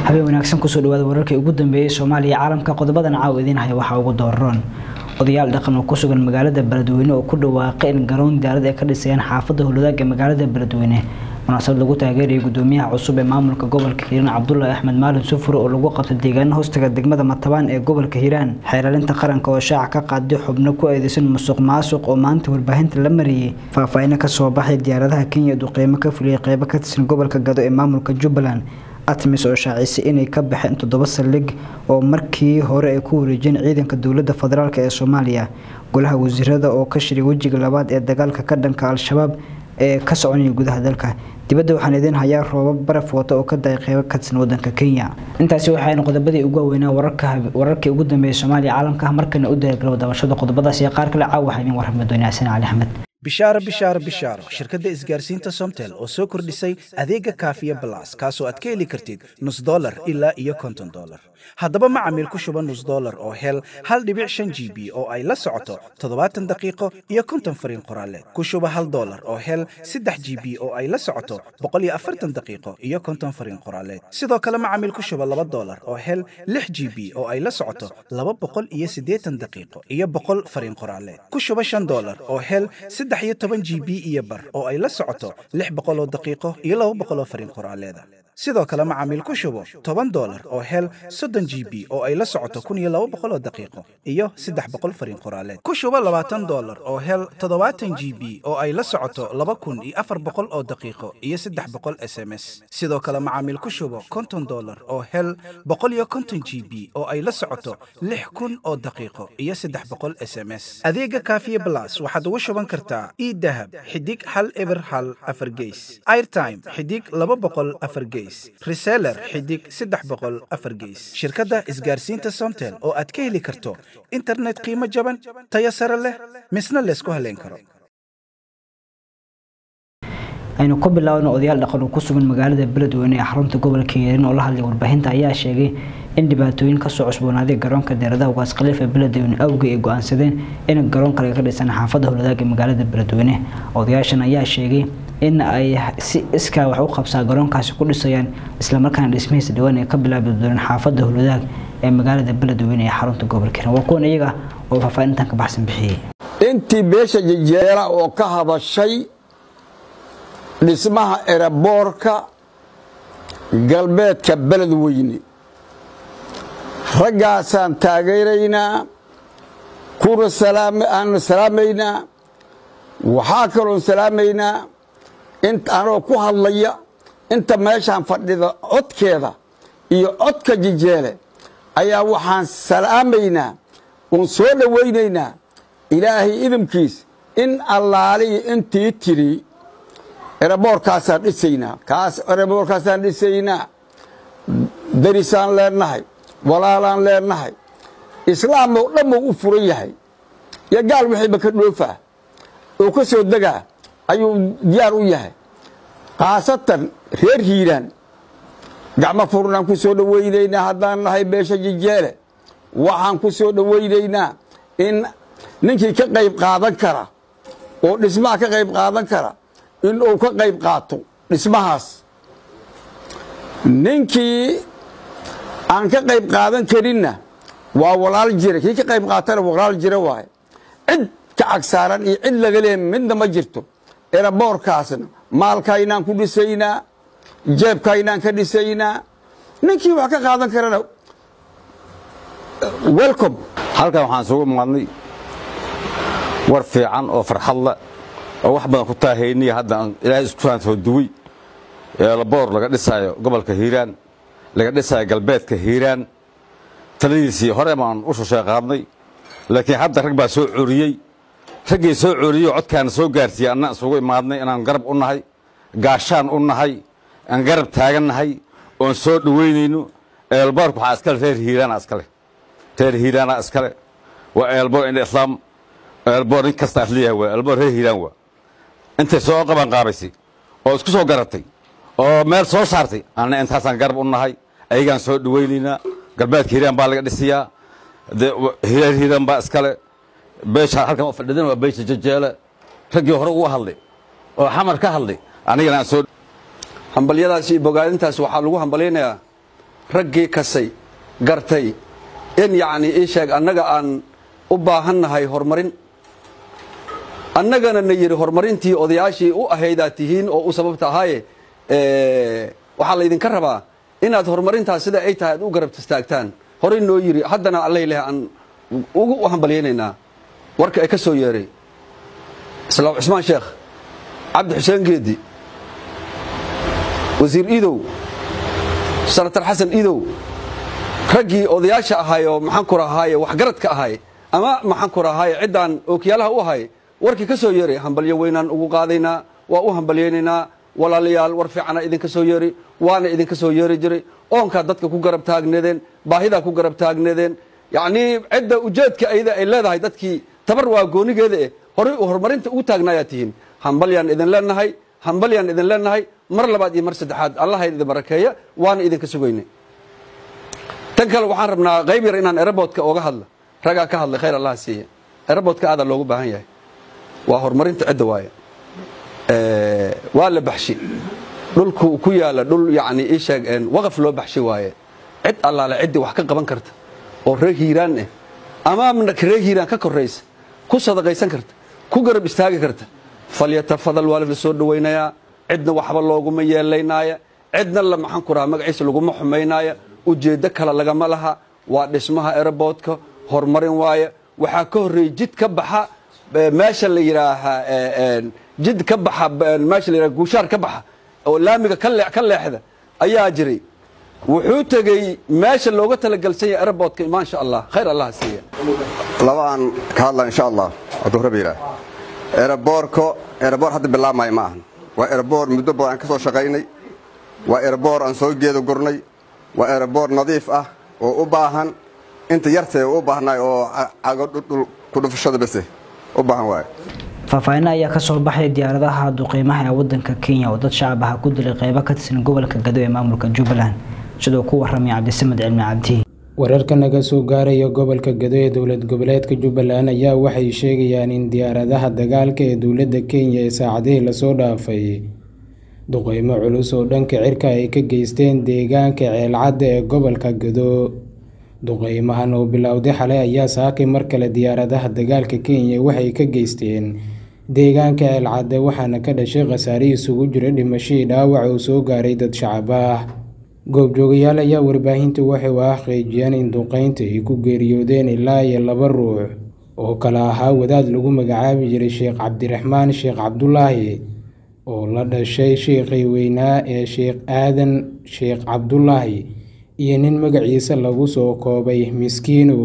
habeen wanaagsan kusoo dhawaada wararkii ugu dambeeyey soomaaliya caalamka qodobadan caaw idiin haya waxaa ugu dooran odayaal dhaqan oo ku sugan magaalada beledweyne oo ku dhawaaqay in garoon diyaarad ay ka dhisayaan xaafadda howladaag ee magaalada beledweyne munaasabad lagu taageerayay gudoomiyaha cusub ee maamulka gobolka hiiraan cabdulaahi axmed maalin sufure oo lagu qabtay deegaana hoostaga degmada matabaan ee gobolka hiiraan xeeralinta qaranka oo shaaca ka qaaday xubno ku eedeysan musuq maasuq oo maanta warbaahinta la mariyey faahfaahino kasoo baxay diyaaradaha kenya duqeymo ka fuliyay qeybo ka tirsan gobolka gado ee maamulka jubbaland atmis oo shaacisay inay ka baxeen toddoba saldhig oo markii hore ay ku wareejiyeen ciidanka dowladda federaalk ee soomaaliya golaha wasiirada oo ka shiray wejiga labaad ee dagaalka ka dhanka al-shabaab ee ka soconaya gudaha dalka dibadda waxaan idiin hayaa roobab baraf wata oo ka daay qeybo ka tirsan wadanka kenya intaasi waxayna qodobadii ugu waaweynaa wararkii ugu dambeeyay soomaaliya caalamka markana u dayagalow dabashada qodobadaas iyo qaar kale caaw waxaa idiin warramay doonaa xasan cali axmed bishaaro bishaaro bishaaro shirkadda isgaarsiinta somtel oo soo kordhisay adeega kaafiya balas kaasoo aad ka heli kartid nus dolar ilaa iyo konton dolar haddaba macamiil ku shuba nus dolar oo hel hal dhibic shan g b oo ay la socoto toddobaatan daqiiqo iyo konton fariin qoraaleed ku shuba hal dolar oo hel saddex g b oo ay la socoto boqol iyo afartan daqiiqo iyo konton fariin qoraaleed sidoo kale macamiil ku shuba laba dolar oo hel lix g b oo ay la socoto laba boqol iyo siddeetan daqiiqo iyo boqol fariin qoraaleed ku shuba shan dolar oo hel saddex iyo toban g b iyo bar oo ay la socoto lix boqol oo daqiiqo iyo laba boqol oo fariin qoraaleeda sidoo kale macaamiil ku shubo toban dolar oo hel soddon g b oo ay la socoto kun iyo laba boqol oo daqiiqo iyo saddex boqol fariin qoraaleed ku shubo labaatan dolar oo hel toddobaatan g b oo ay la socoto laba kun iyo afar boqol oo daqiiqo iyo saddex boqol s m s sidoo kale macaamiil ku shubo konton dolar oo hel boqol iyo konton g b oo ay la socoto lix kun oo daqiiqo iyo saddex boqol s m s adeega kaafiye blas waxaad ugu shuban kartaa idahab xidig hal eber hal afar geys airtime xidig laba boqol afar geys reseller xidig saddex boqol afar geys shirkadda isgaarsiinta somtel oo aad ka heli karto internet qiimo jaban tayo sare leh misna laysku haleyn karo aynu ku bilaabno odayaal dhaqan oo ku sugan magaalada beledweyne ee xarunta gobolka hiiraan oo la hadlay warbaahinta ayaa sheegay in dhibaatooyin kasoo cusboonaaday garoonka diyaaradaha ugaas khaliif ee beledweyne awgey ay go-aansadeen in garoon kale ka dhisan xaafadda howladaag ee magaalada beledweyne odayaashan ayaa sheegay in ay si iskaa wax u qabsaa garoonkaasi ku dhisayaan islamarkaana dhismihiisa dhawaan ay ka bilaabi doonaan xaafadda howladaag ee magaalada beledweyne ee xarunta gobolka hiiraan waa kuwan iyaga oo faahfaahintan ka baxsan bixiyey intii beesha jejeela oo ka hadashay dhismaha eraboorka galbeedka beledweyne raggaasaan taageeraynaa kuna aanu salaamaynaa waxaa kaloon salaamaynaa anoo ku hadlaya inta meeshaan fadhida codkeeda iyo codka jijeele ayaa waxaan salaamaynaa oon soo dhowaynaynaa ilaahay idamkiis in allaaliya intii tidhi eraboorkaasaan dhisaynaa kaas eraboorkaasaan dhisaynaa darisaan leennahay walaalaan leennahay islaam oo dhammu u furan yahay iyo gaal wixiiba ka dhoofaa oo ka soo degaa ayuu diyaar u yahay khaasatan reer hiiraan gacmo furnaan ku soo dhowaynaynaa haddaan nahay beesha jijeele waxaan ku soo dhowaynaynaa in ninkii ka qayb qaadan kara oo dhismaha ka qayb qaadan kara in uu ka qayb qaato dhismahaas ninkii aan ka qayb qaadan karinna waa walaal jira kii ka qayb qaatana walaal jira waaye cid ka cagsaaran iyo cid laga leeya midna ma jirto eraboorkaasna maalkaynaan ku dhisaynaa jeebkaynaan ka dhisaynaa ninkii wax ka qaadan karana welcom halkan waxaan isugu imaadnay war fiican oo farxad leh oo wax badan ku taahayniya hadda ilaahay isku soo duway eelaboor laga dhisaayo gobolka hiiraan laga dhisaayo galbeedka hiiraan taladiisii hore baan u shushay qaadnay laakiin hadda rag baa soo coriyey raggii soo coriyey oo codkaana soo gaarsiiyey anna isugu imaadnay inaan garab u nahay gaashaan u nahay aan garab taagannahay oon soo dhoweynayno eelboorka waxaa iskale reer hiiraana iskale reer hiiraana iskale waa eelboor indha islaam eelboor nin kasta as leeyahay waa eelboor reer hiiraan waa intay soo qaban qaabaysay oo isku soo garatay oo meel soo saartay anna intaasaan garab u nahay ayagaan soo dhowaynaynaa galbeedka hiiraan baa laga dhisiyaa reer hiiraan baa iskale beesha halkan fadhidan waa beesha jajeele raggii hore uga hadlay oo xamar ka hadlay anigana aan soo hambalyadaas iyo bogaadintaas waxaa lagu hambalyaynayaa raggii kasay gartay in yacnii ii sheeg annaga aan u baahannahay horumarin annagana na yidhi horumarintii odayaashii u ahaydaad tihiin oo u sababta ahaaye waxaa laydinka rabaa inaad horumarintaas sida ay tahay aad u garab istaagtaan horey noo yidhi haddana alla ilaahay aan ugu hambalyaynaynaa warka ay ka soo yeeray islaam cismaan sheekh cabdi xuseen geedi wasiir iidow sanatar xasan iidow raggii odayaasha ahay oo maxaan ku rahaaye waxgaradka ahay ama maxaan ku rahaaye ciddaan ookiyaalaha u ahay warkii ka soo yeeray hambalyo weynaan ugu qaadaynaa waa u hambalyaynaynaa walaalayaal war fiicana idinka soo yeeri waana idinka soo yeeri jiray oonkaa dadka ku garab taagneedeen baahidaa ku garab taagneedeen yacnii cidda ujeedka ayda ay leedahay dadkii tabar waa goonigeeda eh horay horumarinta ugu taagnaayaa tihiin hambalyaan idin leenahay hambalyaan idin leenahay mar labaad iyo mar saddexaad allaha idin barakeeya waana idinka sugaynay tan kale waxaan rabnaa qayb yar inaan eraboodka ooga hadla ragaa ka hadlay khayr allaha siiya eraboodka aadaa loogu baahan yahay waa horumarinta cidda waaye waa la baxshi dhulku ku yaala dhul yacni ii sheeg waqaf loo baxshi waaye cid allaale ciddii wax ka qaban karta oo reer hiiraan eh ama reer hiiraan ka korraysa ku sadaqaysan karta ku garab istaagi karta falyatafadal waa la soo dhowaynayaa cidna waxba looguma yeelaynaaya cidna la maxaan ku rahaa magaciisa laguma xumaynaaya ujeeddo kale lagama laha waa dhismaha eraboodka horumarin waaye waxaa ka horreeyey jid ka baxa meesha la yidhaahaa jid ka baxa meesha la yidhaha guushaar ka baxa oo laamiga ka leexda ayaa jiray wuxuu tegey meesha looga talagalsan yahay eraboodka maasha allah khayr allah siiya laba aan ka hadla insha allah hadduu rabbi yidhaah eraboorko eraboor hadda bilaabmaayo ma ahan waa eraboor muddo badan aan ka soo shaqaynay waa eraboor aan soo geeda gurnay waa eraboor nadiif ah oo u baahan inta yartee u baahnaay oo cago dhul ku dhufashada bese u baahan waaye faahfaahinna ayaa kasoo baxay diyaaradaha duqeymaha ee wadanka kenya oo dad shacab ah ku dilay qeybo ka tirsan gobolka gado ee maamulka jubbaland sidoo ku waramay cabdisamed cilmi cabdi wararka naga soo gaaraya gobolka gado ee dowlad goboleedka jubbaland ayaa waxay sheegayaan in diyaaradaha dagaalka ee dowladda kenya ee saacadihii lasoo dhaafay duqeymo culus oo dhanka cirka ay ka geysteen deegaanka ceelcadda ee gobolka gado duqeymahan oo bilowday xalay ayaa saakay mar kale diyaaradaha dagaalka kenya waxay ka geysteen deegaanka ceelcadde waxaana ka dhashay khasaare isugu jira dhimashadii dhaawac oo soo gaaray dad shacab ah goobjoogayaal ayaa warbaahinta waxay u xaqiijiyeen in duqeynta ay ku geeriyoodeen ilaa iyo laba ruux oo kale ahaa wadaad lagu magacaabi jiray sheekh cabdiraxmaan sheekh cabdulaahi oo la dhashay sheekhii weynaa ee sheekh aadan sheekh cabdulaahi iyo nin magaciisa lagu soo koobay miskiinow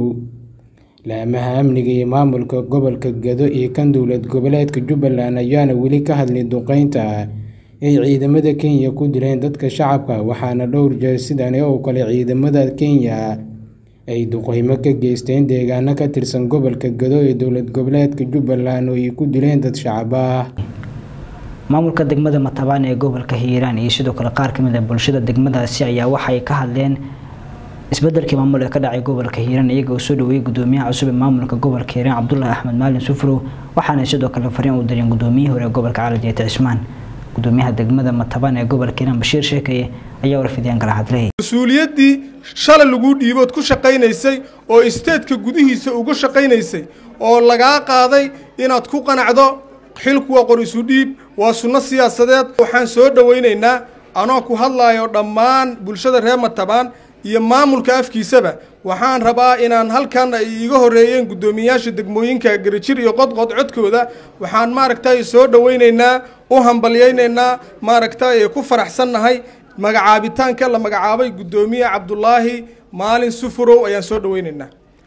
laamaha amniga iyo maamulka gobolka gado iyo kan dowlad goboleedka jubbaland ayaana weli ka hadlay duqeynta ay ciidamada kenya ku dileen dadka shacabka waxaana dhowr jeer sidani oo kale ciidamada kenya ay duqeymo ka geysteen deegaano ka tirsan gobolka gado ee dowlad goboleedka jubbaland oo ay ku dileen dad shacab ah maamulka degmada matabaan ee gobolka hiiraan iyo sidoo kale qaar kamid a bulshada degmadaasi ayaa waxay ka hadleen isbedelkii maamul ee ka dhacay gobolka hiiraan iyaga oo soo dhaweeyey gudoomiyaha cusub ee maamulka gobolka hiiraan cabdulaahi axmed maalin sufrow waxaana sidoo kale fariin u direen gudoomiyihii hore ee gobolka calajeeta cismaan gudoomiyaha degmada matabaan ee gobolka hiiraan bashiir sheekaye ayaa warfidiyaan kala hadlay mas-uuliyaddii shalay laguu dhiibood ku shaqaynaysay oo isteedka gudihiisa uga shaqaynaysay oo lagaa qaaday inaad ku qanacdo xilku waa qor isu dhiib waa sunno siyaasadeed waxaan soo dhowaynaynaa anoo ku hadlaayo dhammaan bulshada reer matabaan iyo maamulka afkiisaba waxaan rabaa inaan halkan ay iiga horreeyeen guddoomiyayaasha degmooyinka garajir iyo qodqod codkooda waxaan maaragtay soo dhowaynaynaa u hambalyaynaynaa maaragtay ku faraxsannahay magacaabitaanka la magacaabay guddoomiye cabdulaahi maalin sufurow ayaan soo dhowaynaynaa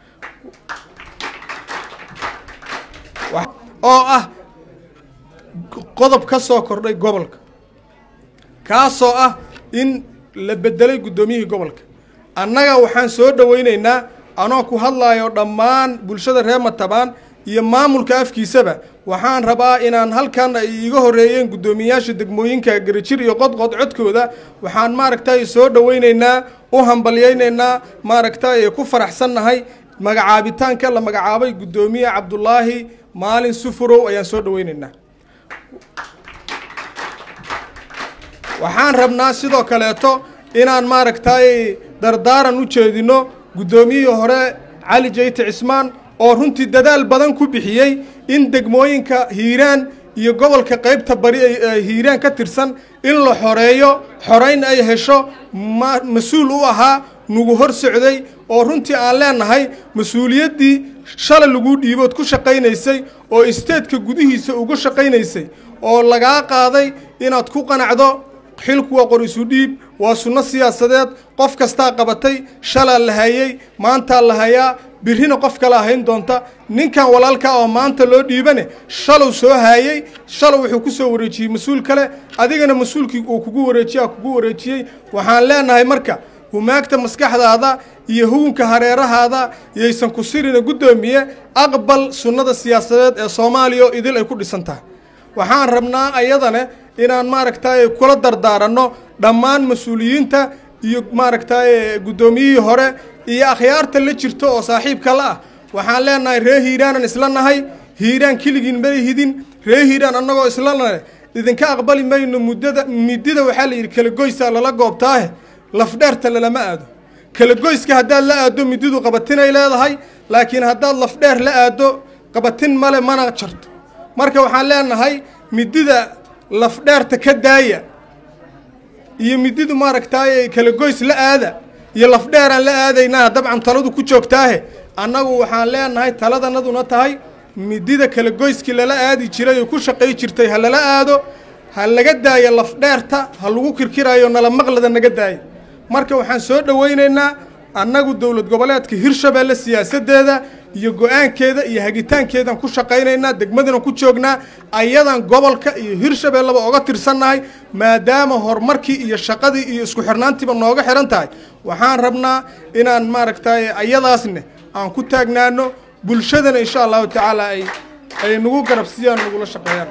oo ah qodob ka soo kordhay gobolka kaasoo ah in la bedelay guddoomiyihii gobolka annaga waxaan soo dhowaynaynaa anoo ku hadlaayo dhammaan bulshada reer matabaan iyo maamulka afkiisaba waxaan rabaa inaan halkan ay iiga horreeyeen guddoomiyayaasha degmooyinka garajir iyo qodqod codkooda waxaan maaragtay soo dhowaynaynaa u hambalyaynaynaa maaragtay ku faraxsannahay magacaabitaanka la magacaabay guddoomiye cabdulaahi maalin sufurow ayaan soo dhowaynaynaa waxaan rabnaa sidoo kaleeto inaan maaragtay dardaaran u jeedinno guddoomiyihii hore cali jayte cismaan oo runtii dadaal badan ku bixiyey in degmooyinka hiiraan iyo gobolka qaybta bari ay hiiraan ka tirsan in la xoreeyo xorayn ay hesho mas-uul u ahaa nagu hor socday oo runtii aan leenahay mas-uuliyaddii shalay laguu dhiibood ku shaqaynaysay oo isteedka gudihiisa uga shaqaynaysay oo lagaa qaaday inaad ku qanacdo xilku waa qor isu dhiib waa sunno siyaasadeed qof kastaa qabatay shalaa la hayey maantaa la hayaa birrina qof kala hayn doonta ninkan walaalkaa oo maanta loo dhiibane shalow soo haayey shalow wuxuu ku soo wareejiyey mas-uul kale adigana mas-uulkii uu kugu wareejiyaa kugu wareejiyey waxaan leenahay marka humaagta maskaxdaada iyo hugunka hareerahaada yaysan ku sirina guddoomiye aqbal sunnada siyaasadeed ee soomaaliya oo idil ay ku dhisan tahay waxaan rabnaa ayadane inaan maaragtay kula dardaaranno dhammaan mas-uuliyiinta iyo maaragtay guddoomiyihii hore iyo akhyaarta la jirto oo saaxiibka la ah waxaan leenahay ree hiiraanan isla nahay hiiraan keligiin may hidin ree hiiraan annagoo isla nahay idinka aqbali mayno muddada midida waxaa la yidhi kalagoysaa lala goobtaahe lafdheerta lalama aado kalagoyska haddaad la aaddo mididu qabatinay leedahay laakiin haddaad lafdheer la aaddo qabatin male mana jarto marka waxaan leenahay midida lafdheerta ka daaya iyo mididu maaragtaaye kalagoys la aada iyo lafdheeraan la aadaynaa dabcan taladu ku joogtaahe annagu waxaan leenahay taladanaduna tahay midida kalagoyskii lala aadi jiray oo ku shaqay jirtay ha lala aado ha laga daayo lafdheerta ha lagu kirkirayo nala maqlada naga daayo marka waxaan soo dhowaynaynaa annagu dowlad goboleedka hirshabeelle siyaasaddeeda iyo go-aankeeda iyo hagitaankeedaan ku shaqaynaynaa degmadana ku joognaa ayadan gobolka iyo hirshabeelleba oga tirsannahay maadaama horumarkii iyo shaqadii iyo isku xirnaantiiba nooga xihan tahay waxaan rabnaa inaan maaragtay ayadaasne aan ku taagnaano bulshadana insha allahu tacaala ay ay nagu garabsiiyaan nagula shaqeeyaan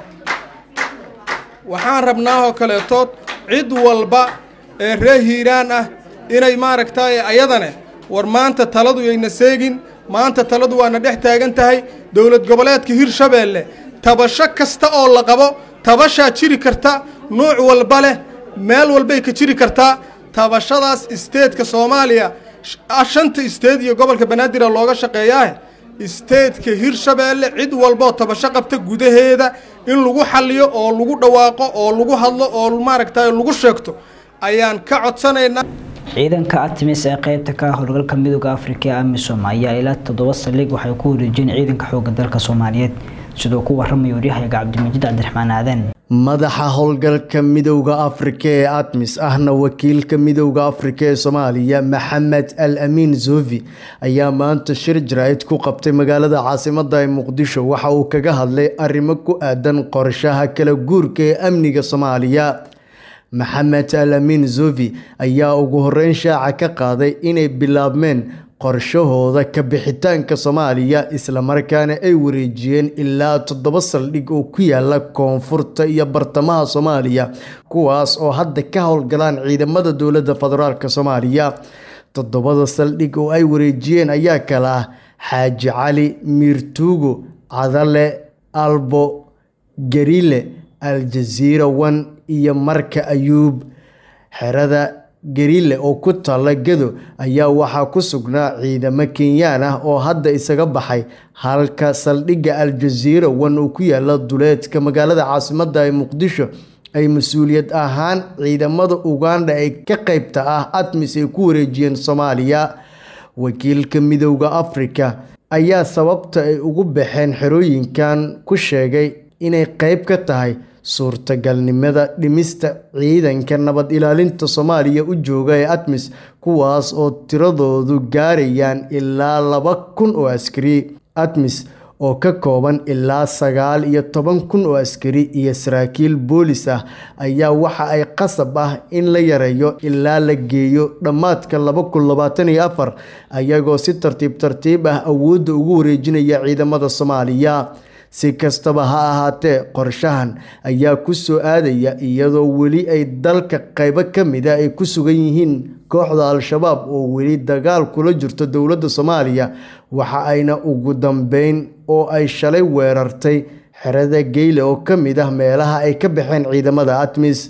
waxaan rabnaa oo kaleetood cid walba ee ree hiiraan ah inay maaragtay ayadane war maanta taladu yayna seegin maanta taladu waana dhex taagan tahay dowlad goboleedka hirshabeelle tabasho kasta oo la qabo tabashaa jiri karta nuuc walba leh meel walbay ka jiri kartaa tabashadaas isteedka soomaaliya shanta isteed iyo gobolka banaadir looga shaqeeyaah isteedka hirshabeelle cid walboo tabasho qabta gudaheeda in lagu xaliyo oo lagu dhawaaqo oo lagu hadlo oo maaragtay lagu sheegto ayaan ka codsanaynaa ciidanka artemis ee qeybta ka ah howlgalka midooda afrika ee amisom ayaa ilaa toddoba saldhig waxay ku wareejiyeen ciidanka xooga dalka soomaaliyeed sidoo ku waramaya waryahayaga cabdimajiid cabdiraxmaan aadan madaxa howlgalka midowda afrika ee atmis ahna wakiilka midowda afrika ee soomaaliya maxamed al amiin zovi ayaa maanta shir jaraa'id ku qabtay magaalada caasimada ee muqdisho waxa uu kaga hadlay arrimo ku aadan qorshaha kala guurka ee amniga soomaaliya maxamed al amiin zovi ayaa ugu horeyn shaaca ka qaaday inay bilaabmeen qorshahooda ka bixitaanka soomaaliya islamarkaana ay wareejiyeen ilaa toddoba saldhig oo ku yaala koonfurta iyo bartamaha soomaaliya kuwaas oo hadda ka howlgalaan ciidamada dowladda federaalk soomaaliya toddobada saldhig oo ay wareejiyeen ayaa kala ah xaaji cali miirtuugo cadale albo garile aljaziira wan iyo marka ayuub xerada garile oo ku taalla gado ayaa waxaa ku sugnaa ciidamo kenyaan ah oo hadda isaga baxay halka saldhigga aljaziira wan uu ku yaala duleedka magaalada caasimada ee muqdisho ay mas-uuliyad ahaan ciidamada uganda ee ka qeybta ah atmis ay ku wareejiyeen soomaaliya wakiilka midowda afrika ayaa sababta ay ugu baxeen xerooyinkan ku sheegay inay qeyb ka tahay suurtagalnimada dhimista ciidanka nabad ilaalinta soomaaliya u jooga ee atmis kuwaas oo tiradoodu gaarayaan ilaa laba kun oo askari atmis oo ka kooban ilaa sagaal iyo toban kun oo askari iyo saraakiil boolis ah ayaa waxa ay qasab ah in la yareeyo ilaa la geeyo dhammaadka laba kun labaatan iyo afar ayagoo si tartiib tartiib ah awoodda ugu wareejinaya ciidamada soomaaliya si kastaba ha ahaatee qorshahan ayaa ku soo aadaya iyadoo weli ay dalka qaybo ka mida ay ku sugan yihiin kooxda al-shabaab oo weli dagaal kula jirto dowladda soomaaliya waxa ayna ugu dambeyn oo ay shalay weerartay xerada geyle oo ka mid ah meelaha ay ka baxeen ciidamada atmis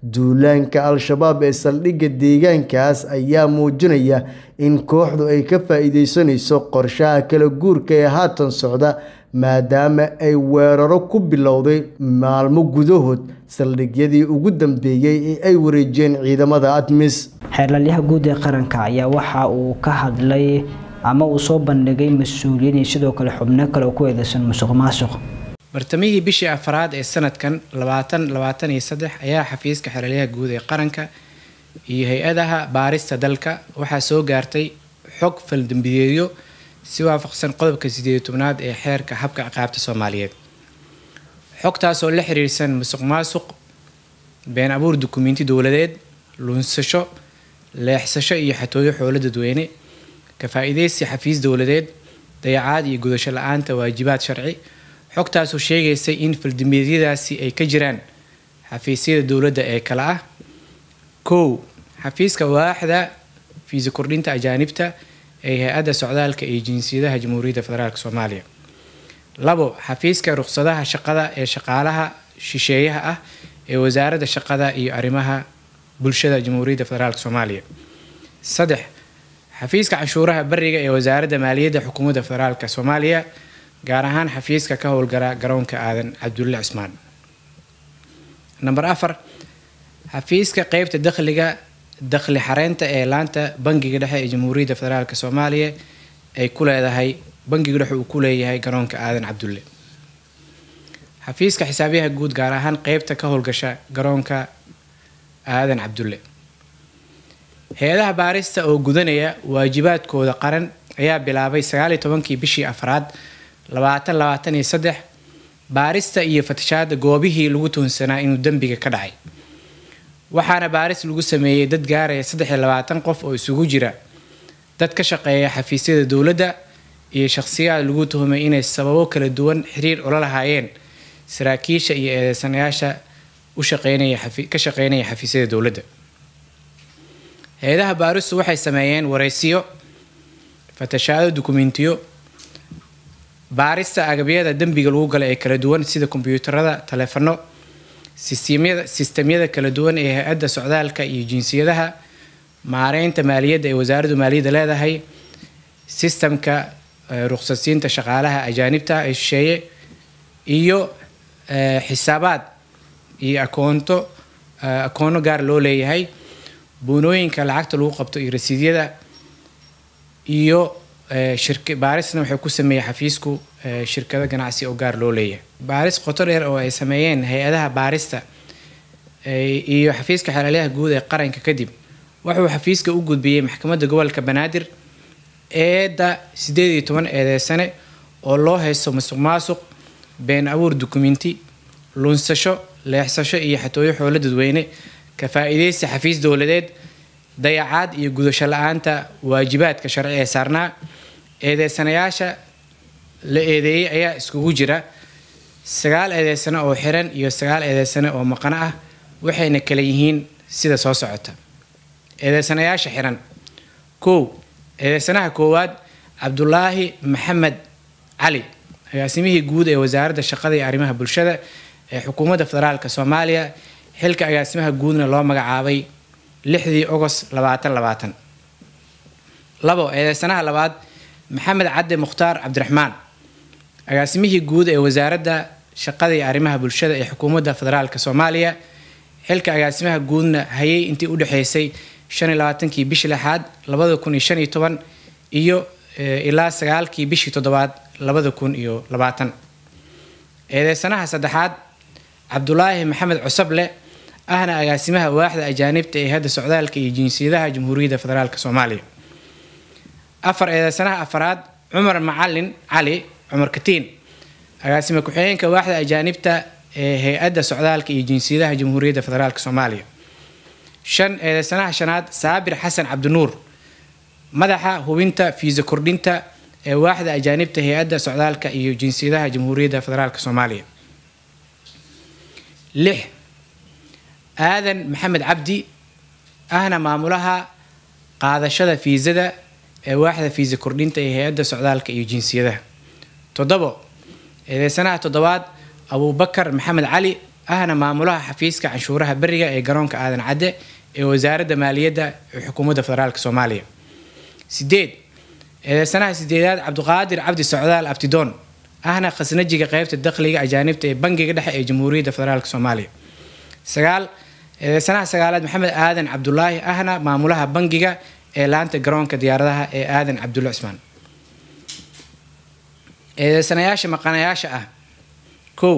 duulaanka al-shabaab ee saldhigga deegaankaas ayaa muujinaya in kooxdu ay ka faa-iideysanayso qorshaha kala guurka ee haatan socda maadaama ay weeraro ku bilowday maalmo gudahood saldhigyadii ugu dambeeyey ee ay wareejiyeen ciidamada admis xeerlalyaha guud ee qaranka ayaa waxa uu ka hadlay ama uu soo bandhigay mas-uuliyiin iyo sidoo kale xubno kale oo ku eedeysan musuq maasuq bartamihii bishii afraad ee sanadkan labaatan labaatan iyo saddex ayaa xafiiska xeeralyaha guud ee qaranka iyo hay-adaha baarista dalka waxaa soo gaartay xog faldambiyeedyo si waafaqsan qodobka sideed tobnaad ee xeerka habka ciqaabta soomaaliyeed xogtaasoo la xiriirsan musuq maasuq been abuur dukumiinti dowladeed lunsasho leexsasho iyo xatooyo xoolo dadweyne ka faa-iideysi xafiis dowladeed dayacaad iyo gudasho la-aanta waajibaad sharci xogtaasoo sheegaysay in faldambiyeedyadaasi ay ka jiraan xafiisyada dowladda ee kale ah kow xafiiska waaxda fiisa kordhinta ajaanibta ee hay-adda socdaalka iyo jinsiyadaha jamhuuriyadda federaalk soomaaliya labo xafiiska ruqsadaha shaqada ee shaqaalaha shisheeyaha ah ee wasaaradda shaqada iyo arrimaha bulshada jamhuuriyadda federaalk soomaaliya saddex xafiiska canshuuraha bariga ee wasaaradda maaliyadda xukuumadda federaalk soomaaliya gaar ahaan xafiiska ka howlgala garoonka aadan cabdulle cismaan namber afar xafiiska qeybta dakhliga dakhli xareynta ee laanta bangiga dhexe ee jamhuuriyadda federaalk soomaaliya ay ku leedahay bangiga dhexe uu ku leeyahay garoonka aadan cabdulle xafiiska xisaabiyaha guud gaar ahaan qeybta ka howlgasha garoonka aadan cabdulle hay-adaha baarista oo gudanaya waajibaadkooda qaran ayaa bilaabay sagaaliyo tobankii bishii afraad labaatan labaatan iyo saddex baarista iyo fatashaada goobihii lagu toonsanaa inuu dembiga ka dhacay waxaana baaris lagu sameeyey dad gaaraya saddex iyo labaatan qof oo isugu jira dad ka shaqeeya xafiisyada dowladda iyo shaqsiyaad lagu tuhumay inay sababo kala duwan xiriir ula lahaayeen saraakiisha iyo eedeysanayaasha u shaqeynaya ka shaqeynaya xafiisyada dowladda hay-adaha baaristu waxay sameeyeen wareysiyo fatashaado dukumentiyo baarista agabyada dembiga lagu gala ee kala duwan sida kombyuutarada taleefano sistemyada sistemyada kala duwan ee hay-adda socdaalka iyo jinsiyadaha maareynta maaliyadda ee wasaaraddu maaliyadda leedahay sistamka ruqsadsiinta shaqaalaha ajaanibta ee shisheeye iyo xisaabaad iyo akoonto akoono gaar loo leeyahay buunooyinka lacagta lagu qabto iyo rasiidyada iyo shirk baarisna waxay ku sameeyey xafiisku shirkado ganacsi oo gaar loo leeyahay baaris qoto dheer oo ay sameeyeen hay-adaha baarista iyo xafiiska xeelaliyaha guud ee qaranka kadib wuxuu xafiiska u gudbiyey maxkamadda gobolka banaadir eedda sideed iyo toban eedeysane oo loo haysto masuq maasuq been abuur dukumenti lunsasho leexsasho iyo xatooyo xoolo dadweyne ka faa-iideysi xafiis dowladeed dayacaad iyo gudasho la-aanta waajibaadka sharci ee saarnaa eedeysanayaasha la eedeeyey ayaa iskugu jira sagaal eedeysane oo xiran iyo sagaal eedeysane oo maqano ah waxayna kala yihiin sida soo socota eedeysanayaasha xiran kow eedeysanaha koowaad cabdulaahi maxamed cali agaasimihii guud ee wasaaradda shaqada iyo arrimaha bulshada ee xukuumadda federaalk soomaaliya xilka agaasimaha guudna loo magacaabay lixdii ogost labaatan labaatan labo eedeysanaha labaad maxamed cadde mukhtaar cabdiraxmaan agaasimihii guud ee wasaaradda shaqada iyo arrimaha bulshada ee xukuumadda federaalk soomaaliya xilka agaasimaha guudna hayay intii u dhexeysay shan iyo labaatankii bishii lixaad labada kun iyo shan iyo toban iyo ilaa sagaalkii bishii toddobaad labada kun iyo labaatan eedeysanaha saddexaad cabdulaahi maxamed cusable ahna agaasimaha waaxda ajaanibta ee hadda socdaalka iyo jinsiyadaha jamhuuriyadda federaalk soomaaliya afar eedeysanaha afaraad cumar macalin cali cumar katiin agaasime ku-xigeenka waaxda ajaanibta ee hay-adda socdaalka iyo jinsiyadaha jamhuuriyadda federaalk soomaaliya shan eedeysanaha shanaad saabir xasan cabdinuur madaxa hubinta fiisa kordhinta ee waaxda ajaanibta hay-adda socdaalka iyo jinsiyadaha jamhuuriyadda federaalk soomaaliya lix aadan maxamed cabdi ahna maamulaha qaadashada fiisada ee waaxda fiisa kordhinta ee hay-adda socdaalka iyo jinsiyadaha toddobo eedeysanaha toddobaad abuubakar maxamed cali ahna maamulaha xafiiska canshuuraha beriga ee garoonka aadan cadde ee wasaaradda maaliyadda ee xukuumadda federaalk soomaaliya sideed eedeysanaha sideedaad cabdiqaadir cabdi socdaal abtidoon ahna khasnajiga qeybta dakhliga ajaanibta ee bangiga dhexe ee jamhuuriyadda federaalk soomaaliya sagaal eedeysanaha sagaalaad maxamed aadan cabdulaahi ahna maamulaha bangiga ee laanta garoonka diyaaradaha ee aadan cabdulle cismaan eedeysanayaasha maqanayaasha ah kow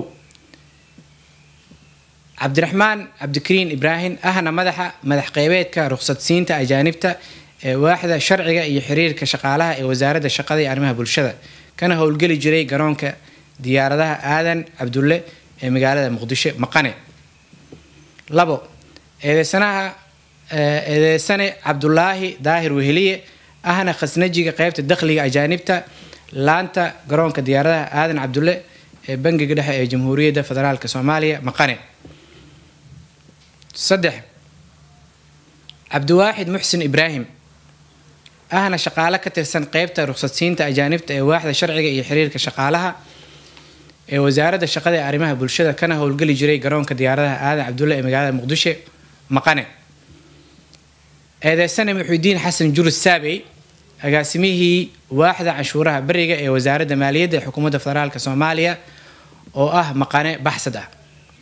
cabdiraxmaan cabdikariin ibraahim ahna madaxa madax qeybeedka ruqsadsiinta ajaanibta ee waaxda sharciga iyo xiriirka shaqaalaha ee wasaaradda shaqada iyo arrimaha bulshada kana howlgeli jiray garoonka diyaaradaha aadan cabdulle ee magaalada muqdisho maqane labo eedeysanaha eedeysane cabdulaahi daahir weheliye ahna khasnajiga qeybta dakhliga ajaanibta laanta garoonka diyaaradaha aadan cabdulle ee bangiga dhexe ee jamhuuriyadda federaalk soomaaliya maqane saddex cabdiwaaxid muxsin ibraahim ahna shaqaale ka tirsan qeybta ruqsadsiinta ajaanibta ee waaxda sharciga iyo xiriirka shaqaalaha ee wasaaradda shaqada ee arrimaha bulshada kana howlgeli jiray garoonka diyaaradaha aadan cabdulle ee magaalada muqdisho maqane eedeysane muxuudiin xasan jurus saabey agaasimihii waaxda canshuuraha beriga ee wasaaradda maaliyadda ee xukuumadda federaalk soomaaliya oo ah maqane baxsad ah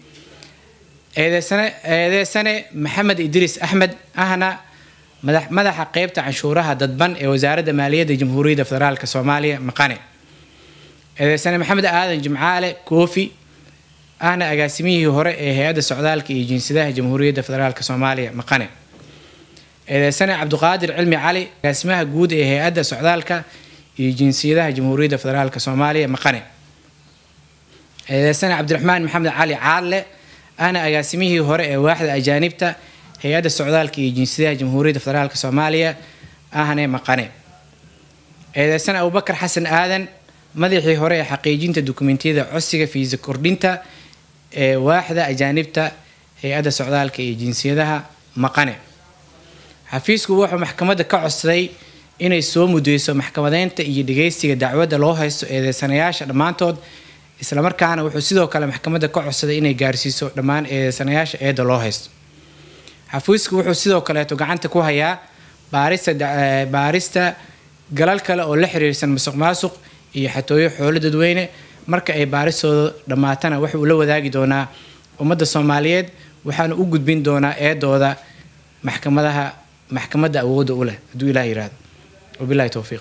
eedeysane eedeysane maxamed idriis axmed ahna madax madaxa qeybta canshuuraha dadban ee wasaaradda maaliyadda jamhuuriyadda federaalk soomaaliya maqane eedeysane maxamed aadan jimcaale koofi ahna agaasimihii hore ee hay-adda socdaalka iyo jinsiyadaha jamhuuriyadda federaalk soomaaliya maqane eedeysane cabdiqaadir cilmi cali agaasimaha guud ee hay-adda socdaalka iyo jinsiyadaha jamhuuriyadda federaalk soomaaliya maqane eedeysane cabdiraxmaan maxamed cali caadle ahna agaasimihii hore ee waaxda ajaanibta hay-adda socdaalka iyo jinsiyadaha jamhuuriyadda federaalk soomaaliya ahne maqane eedeysane abubakar xasan aadan madaxii hore ee xaqiijinta dukumentiyada codsiga fiisa kordhinta ee waaxda ajaanibta hay-adda socdaalka iyo jinsiyadaha maqane xafiisku wuxuu maxkamadda ka codsaday inay soo mudeyso maxkamadeynta iyo dhageysiga dacwadda loo haysto eedeysanayaasha dhammaantood islamarkaana wuxuu sidoo kale maxkamadda ka codsaday inay gaarsiiso dhammaan eedeysanayaasha eedda loo haysto xafiisku wuxuu sidoo kaleeto gacanta ku hayaa baarista baarista galal kale oo la xiriirsan musuq maasuq iyo xatooyo xoolo dadweyne marka ay baaristooda dhammaatana wuxuu la wadaagi doonaa ummadda soomaaliyeed waxaana u gudbin doonaa eedooda maxkamadaha maxkamadda awoodda u leh hadduu ilaah yiraahdo wabilahi towfiiq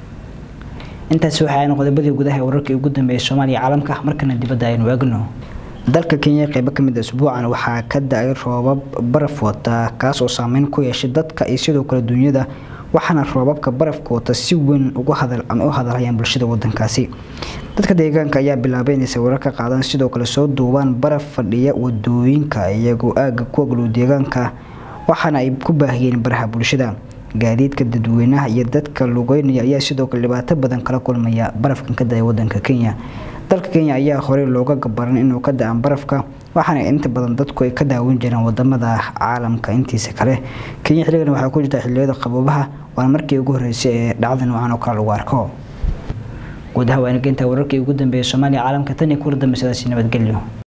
intaasi waxa aynu qodobadii gudaha ee wararkii ugu dambeeyay soomaaliya caalamka markana dibadda aynu eegno dalka kenya qeybo kamid usbuucan waxaa ka da-ay roobab baraf wata kaas oo saameyn ku yeeshay dadka iyo sidoo kale duunyada waxaana roobabka barafka wata si weyn ugu hadal ama u hadalhayaan bulshada wadankaasi dadka deegaanka ayaa bilaabay inay sawiro ka qaadaan sidoo kale soo duubaan baraf fadhiya wadooyinka iyagoo aaga ku aglow deegaanka waxaana ay ku baahiyeen baraha bulshada gaadiidka dadweynaha iyo dadka lugeynaya ayaa sidoo kale dhibaato badan kala kulmaya barafkan ka da-ay wadanka kenya dalka kenya ayaa horey looga gabaran inuu ka da-an barafka waxaana inta badan dadku ay ka daawan jireen wadamada caalamka intiisa kale kenya xilligan waxaa ku jirta xiliyada qaboobaha waana markii ugu horeysay ee dhacda noocan oo kale lagu arko guud ahaan waa inageynta wararkii ugu dambeeyay soomaaliya caalamka tan iyo kula dambe sidaasi nabadgelyo